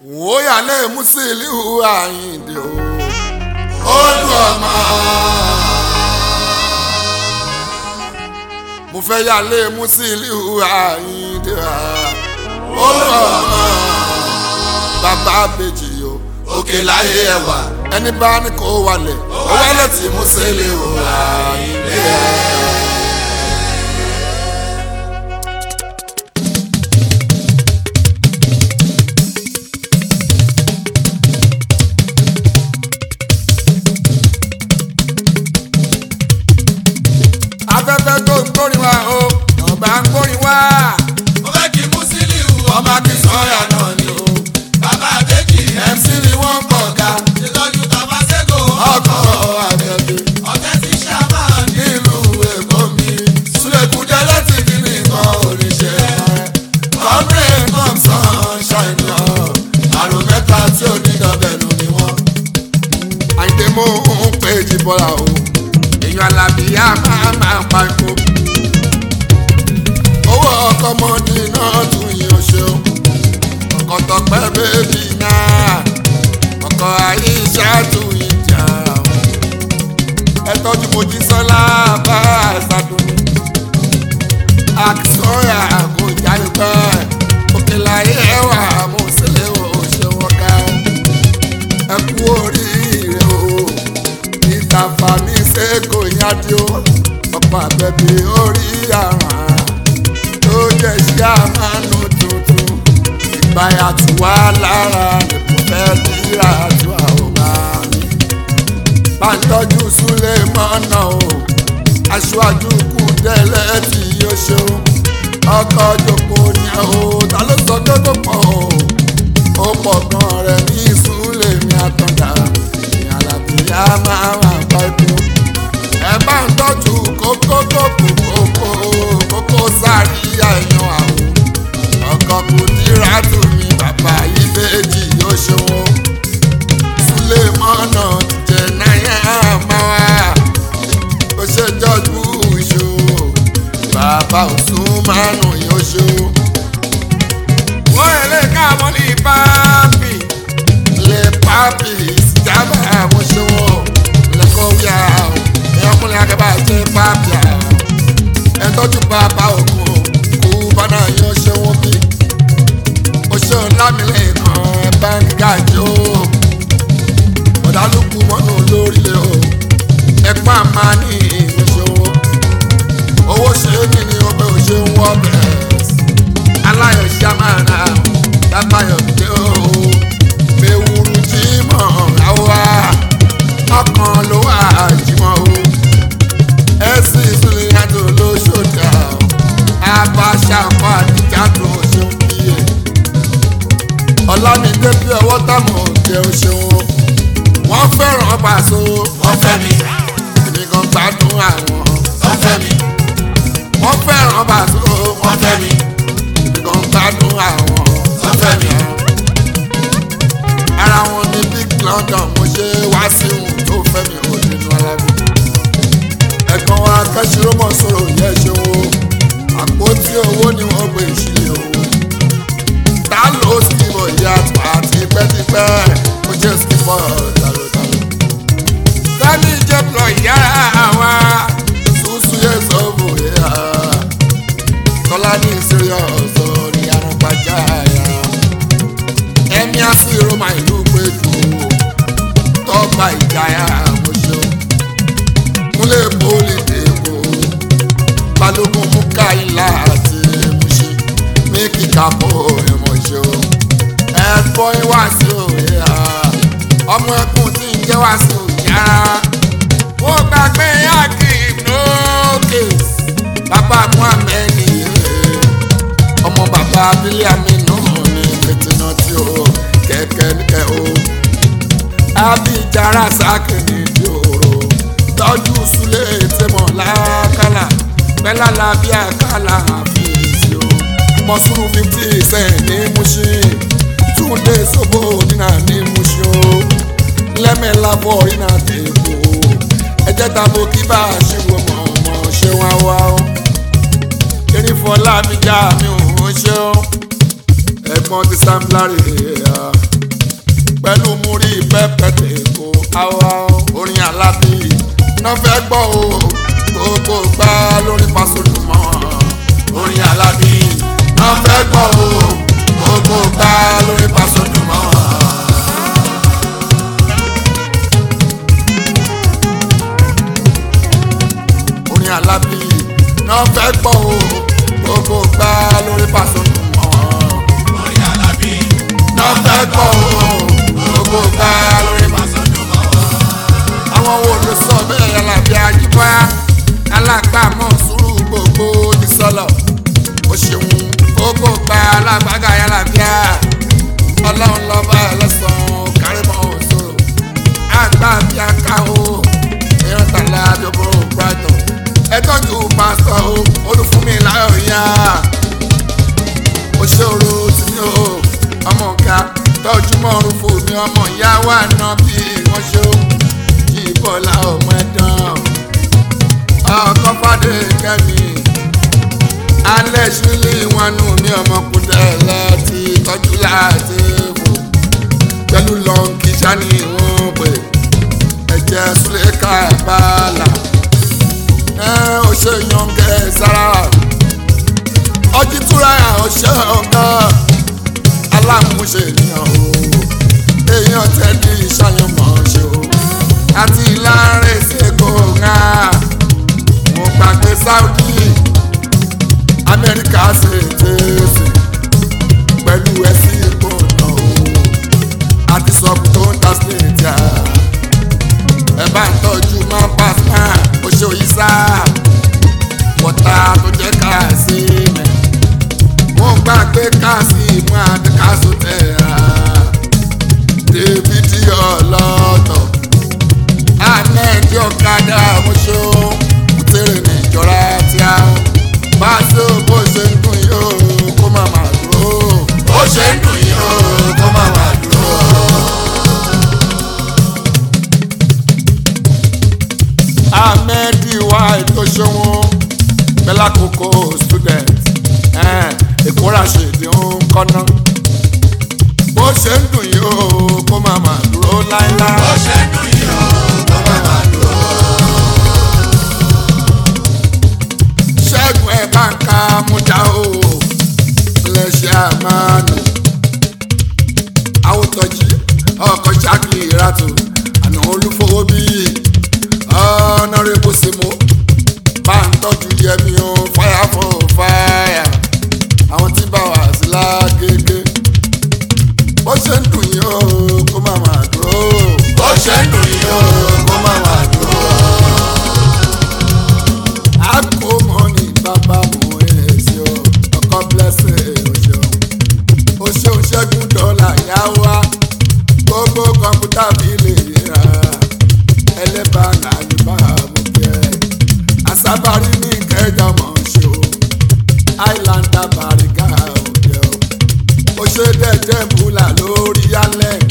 wòóyàlé Musiliu Àyìndé o olú ọmọ. mo fẹ́ yàlé Musiliu Àyìndé olú ọmọ. bàbá bèjì o òkè láyé ẹwà ẹni bá ní kó wálẹ̀ ó wálẹ̀ tí Musiliu Àyìndé. afẹ́fẹ́ tó ń gbórin wá o ọba ń gbórin wá. mo fẹ́ kí Musiliu ọba kì í sọ́yà náà ni o. bàbá àbẹ́jì MC ni wọ́n kọ̀ ká ìtọ́jú tàbá sẹ́gò ọkọ̀ àbẹ̀bẹ̀ ọ̀tẹ́ ti ṣàmà ní nílùú èkó mi. Súlẹ̀kùdẹ́ láti kí nìkan oríṣẹ́ rẹ̀. Kọ́mìnrin Thompson ṣàìnà àrùn mẹ́ta tí ò ní dọ̀bẹ̀nù ni wọ́n. Àyìndé mo ń pè jí bọ́lá o. Èèyàn alábìyá máa máa pa ikú. Owó ọkọ̀ mọ́ni náà tún yín o ṣeun. Ọkọ̀ tọpẹ́ bébì náà. Ọkọ̀ àyíṣà tún yín jà o ẹ tọ́jú mojí sọ́lá bá ṣàdùn. àkìsọ́yà kò jáde pẹ́ òkèláyé ẹwà mo sílẹ̀ o ṣe wọ́n ká o. ẹ kú oríire o ìtàfà mi ṣe kò yájú o ọ̀pọ̀ àbẹ̀bí orí àrùn tó jẹ́ sí àmánú tuntun ìgbáyà tù wá lára nìkú fẹ́ líra tó àwọn bá mi bá ń tọ́jú súlẹ̀ mọ́nà o aṣáájú kù tẹ́lẹ̀ tí yóò ṣe o ọkọ̀ jòkó ni o ta ló sọ pé kò pọ̀ o ó pọ̀ gan rẹ̀ ní súlẹ̀ mi àtọ̀dá ìyàlàbíyá máa wà pa epo ẹ bá ń tọ́jú kókó kókó kókó kókó sáré àyàn àwọn ọkọ̀ kù dírà tù mí bàbá yìí méjì yóò ṣe wọn sulemana jẹ náírà máa wá ó ṣe jọjú ìṣó bàbá òsùn márùn yóò ṣó. wọ́n lè káàmọ́ ní pápì lè pápì ìsìjábà mo ṣe wọ́n lẹ́kọ̀ọ́ wíyà ẹ̀yọ́kùnrin akẹ́bà ṣe pápì à ẹ̀ tọ́jú bàbá ògùn kú bánà yóò ṣe wọ́n bí ó ṣe lámìlẹ̀ kan ẹ̀ bá ń gàjọ́ ọ̀dàlùkù mọ́nà lórílẹ̀ o ẹ̀pá máa ní ìṣòwò owó ṣe é ní ní ọbẹ̀ òṣè ń wọ́ bẹ̀rẹ̀ aláyọ̀ ṣàmàrà dábàyọ̀ dé o mẹ́wùrú jímọ̀ àwa ọkàn ló wà jímọ̀ o ẹ̀sìn ìsúlẹ̀ yàtọ̀ lóṣòdà o abáṣà kọ́ àdìjà tó ṣe ń kíyè ọ̀làmídé bí ọwọ́ táwọn òkè ó ṣeun wọ́n fẹ́ràn Paso wọ́n fẹ́ mi èmi kan gbádùn àwọn wọ́n fẹ́ mi wọ́n fẹ́ràn Paso wọ́n fẹ́ mi èmi kan gbádùn àwọn wọ́n fẹ́ mi ara wọn ní big London mo ṣe wá sí ohun tó fẹ́ mi ò nínú alábí ẹ̀gbọ́n wa kẹ́sìrọ́mọ̀ sọ̀rọ̀ yẹ ṣe wo àpótí owó ni wọ́n gbé ìṣílẹ̀ owó ta ló skimọ̀ ìyá àti tipẹ́tipẹ́ mo jẹ́ skimọ̀ dàlódàló sani jẹ́ plọ̀ ìyá wa ṣùṣù yẹ sọ́ọ̀bù yẹ tọ́lá ní ìṣeré ọ̀sọ̀ ní arúgbájá yàrá ẹ̀mí àṣírò máa ìlú péjú tọ́gbà ìjáyà àmọ́ṣọ́ múlẹ̀ pólì dèbò balógun mú káyìlá àti ẹ̀múṣe mí kíkà bó ẹ̀mọ̀ṣọ́ ẹ̀fọ́ ìwà sí òye à ọmọ ẹkùn tí ń jẹ́ wá sí òye ara ó gbàgbé akim lókè bàbá muhammed ọmọ bàbá abílẹ̀ aminu ní fìtínà tí ó kẹ̀kẹ́ níkẹ́ o abijara sákìní di òru tọ́jú sulé tẹmọ̀ lákàlà pẹ́lá làbí àkàlà àfíìsì o mọ̀sùrù fifty cent ní Mushin túndé sọ́bọ̀ nínà ní Mushin o lẹ́mẹ̀lábọ̀ iná dèbò ẹ̀jẹ̀ tàbó kí bá a ṣe wọ mọ̀ ọmọ ṣé wá wá o erin fọlá mi já mi ò ń ṣe o ẹ̀gbọ́n ti sam larry pẹ̀lú múrí pẹ́pẹ́tẹ̀ kó àwa orin alábí náà fẹ́ gbọ́ o gbogbo gbá lórí Pasuma orin alábí náà fẹ́ gbọ́ o gbogbo gbá lórí Pasuma. orin alábí náà fẹ́ gbọ́ o gbogbo gbá lórí Pasuma orin alábí náà fẹ́ gbọ́ o gbogbo gbá lórí Pasuma. àwọn wo ló sọ bẹ́ẹ̀ alábí àjíbá alágbàmọ̀ sùúrù gbogbo ti sọ̀lọ̀ o ṣeun gbogbo gba alágbàgà yàrá ọlọ́run lọ́ba ẹlẹ́sàn-án kárìmọ́ òṣòro àgbà bí aká o èèyàn tàlẹ́ àjọpọ̀ brighton ẹtọ́jú pásítọ̀ o olùfúnmi láyọ̀ yá òṣèrò tìmí o ọmọ ọ̀gá tọ́jú mọ́rún fún mi ọmọ ìyá wa náà bí wọ́n ṣe ó kí bọ́lá ọmọ ẹ̀dán ọkọ̀ fàdé kẹ́mi alẹ́ ṣílẹ̀ wọn nù mí ọmọkùnrin láti tọ́jú láti fò pẹ̀lú lọ́ǹkì sani wọn pè ẹ̀jẹ̀ súlẹ̀ká bàálà ẹ ò ṣe yànjẹ sára ọjí túra ò ṣe ọ̀gá aláàmúṣe ènìyàn o èèyàn tẹ́lẹ̀ ìṣàyànmọ́ ṣe o àti láàrin ṣègò ńlá mo gbàgbé Saudi amẹ́ríkà ṣe tẹ̀sí pẹ̀lú ẹ̀sìn ìgbọ̀nà o àti sọ́kù tó ń ta sílẹ̀ jà ẹ bá ń tọ́jú máa ń pa sáà ó ṣe òyìn sáà wọ́tá tó jẹ́ káàsì mẹ́ mo gbàgbé káàsì mú àti káàsì tẹ̀ ẹ́ dèbìtì ọlọ́tọ̀ ahmed ọ̀kadà mo ṣe ó kùtèrè níjọra tí a ń bá ṣe bó ṣe ń dùn yìí ó kó má má dúró. ó ṣe ń dùn yìí o kó má má dúró. ahmed wa ètò ṣòwò bẹ́lá kókó student èkó ràṣèdí ń kọ́ná. bó ṣe ń dùn yìí ó kó má má dúró láéláé. ó ṣe ń dùn yìí o kó má má dúró. ṣẹ́gun ẹ̀ bá ń ka mújà o lẹ́ṣẹ̀ àmàlù àwòtọ́jì ọkọ̀ ṣáàkì ìràtò àná olúfowó bí ọ̀nàrẹ́bù símú bá ń tọ́jú yẹmi o fire for fire àwọn tí bá wà sí lágége bó ṣe ń dùn yìí o kó má má dúró. ó ṣe ń dùn yìí o kó má má dúró. àkómọ́ni bàbá mú èsì o ọkọ blessing òṣèlú òṣèlú ṣẹ́gun dọ́là yá wá gbogbo kọ̀ǹpútà mi lè yíra ẹlẹ́bà nàlùbà mú kẹ́ àsábàrí ní ìkẹjà mọ̀ ṣe o islander bàrígà òkè o òṣèdẹ̀jẹ̀ bùlà lórí yálẹ̀